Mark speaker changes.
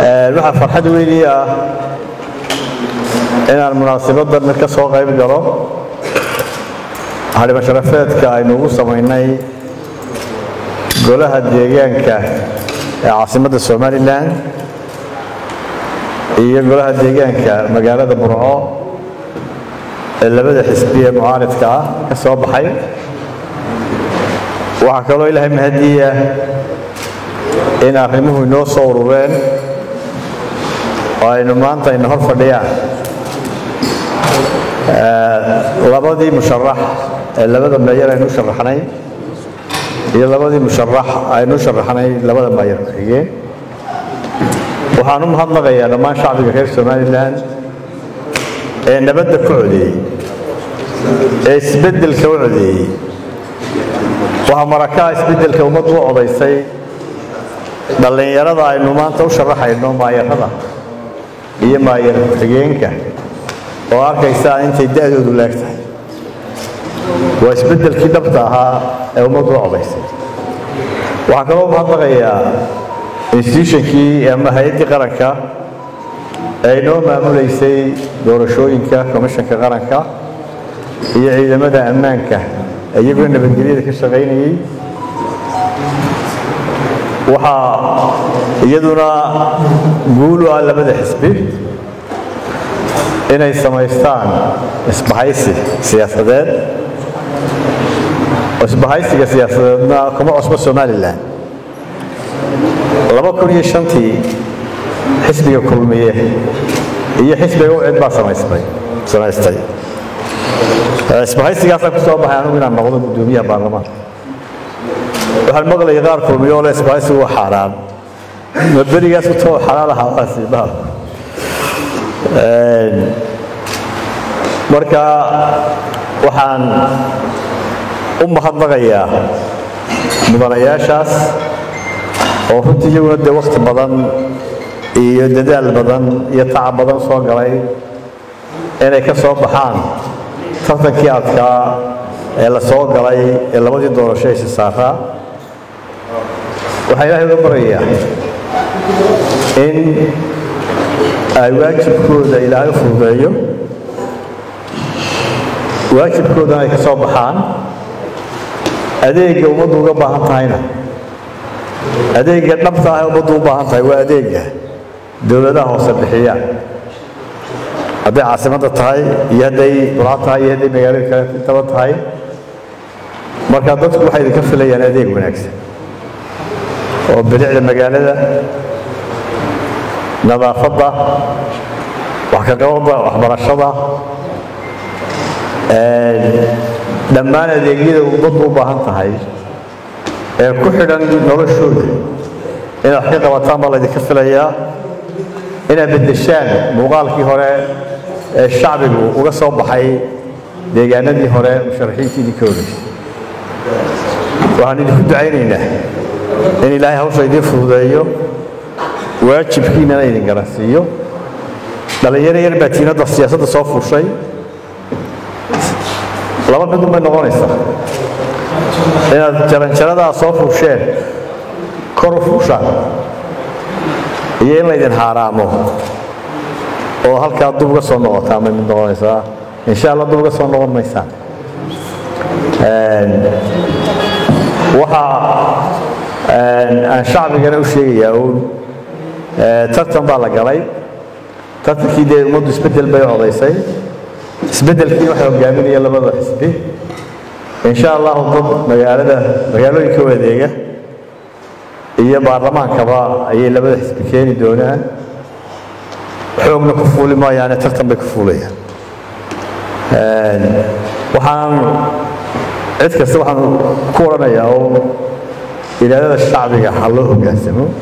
Speaker 1: waxaa farxad weynii ah inaan munaasabaddan ka soo qayb galo xarimo sharafeedka aynu ugu samaynay golaha deegaanka ee caasimadda somalilan iyo golaha deegaanka magaalada burco ee labada xisbi ee mucaaridka ah ka soo baxay waxaa kaloo ilaahay mahadiya in arrimuhu inoo soo urureen oo aynu maanta ayna hor fadhiyaan labadii musharax ee labada meeyar aynu u sharaxnay iyo labadii musharax aynu u sharaxnay labada meeyar xigeen waxaan u mahadnaqayaa dhammaan shacbiga reer somalilan ee nabadda ku codeeyey ee isbeddelka u codeeyey waxaa marakaha isbeddelka ummaddu u codaysay dhallinyarada aynu maanta u sharaxayno maayarada iyo maayar xigeenka oo arkaysaa intay da'doodu laag tahay waa isbeddelkii dhabta ahaa ee ummaddu u codaysay waxaan kaloo mahadnaqayaa institutionkii ama hay-addii qaranka ee inoo maamulaysay doorashooyinka komishanka qaranka iyo ciidamada ammaanka iyagoo nabadgelyada ka shaqaynayey waxaa iyaduna guulu ah labada xisbi inay samaystaan isbahaysi siyaasadeed oo isbahaysiga siyaasadeedna kuma cusbo somalilan laba kun iyo shantii xisbiga kulmiye iyo xisbiga ucid baa samaystay samaystay isbahaysigaasaan ku soo baxay anugu inaan noqdo guddoomiyaha baarlamaanka waxaan maqlayay qaar kulmiyo oo le isbahaysigu waa xaaraan ma berigaas u too xalaal ahaa waasi baalku marka waxaan u mahadnaqayaa mudanayaashaas oo runtii iyaguna dee wakhti badan iyo dadaal badan iyo tacab badan soo galay inay ka soo baxaan tartankii adkaa ee la soo galay ee labadii doorasho aysi saaraa waxaa ilaahay uga barayaa in ay waajibkooda ilaahay u fududeeyo waajibkoodana ay ka soo baxaan adeegga ummaddu uga baahan tahayna adeegga dhabta ah ee ummaddu u baahan tahay waa adeegga dowladaha hoose bixiyaan hadday caasimadda tahay iyo hadday burca tahay iyo hadday magaalada kale intaba tahay marka dadku waxay idinka filayaan adeeg wanaagsan oo bilicda magaalada nadaafadda wax ka qabadda waxbarashada dhammaan adeegyada ummaddu u baahan tahay ee ku xidhan noloshooda inaad wax ka qabataan baa laydinka filayaa inaad beddeshaan muuqaalkii hore ee shacbigu uga soo baxay deegaanadii hore musharaxiintii idinka horeysay waxaan idinku ducaynaynaa in ilaahay hawsha idiin fududeeyo waajibkiinana idin garansiiyo dhallinyaro yar baa tiinadda siyaasadda soo fuushay laba midun bay noqonaysaa inaad jaranjaradaa soo fuusheen kor u fuushaan iyo in laydin haaraamo oo halkaa dub uga soo noqotaan bay mid noqonaysaa insha allah dub uga soo noqon maysaan waxaa aan shacbigana u sheegayaa uun tartan baa la galay tartankii dee ummaddu isbeddel bay codaysay isbeddelkii waxaa hogaaminaya labada xisbi insha allahu dad magaalada magaalooyinka wadeega iyo baarlamaankaba ayay labada xisbi keeni doonaan xoogna ku fuuli maayaane tartan bay ku fuulayaan waxaan cid kasta waxaan ku odhanayaa oo ilaadada shacbiga ha loo hoggaansamo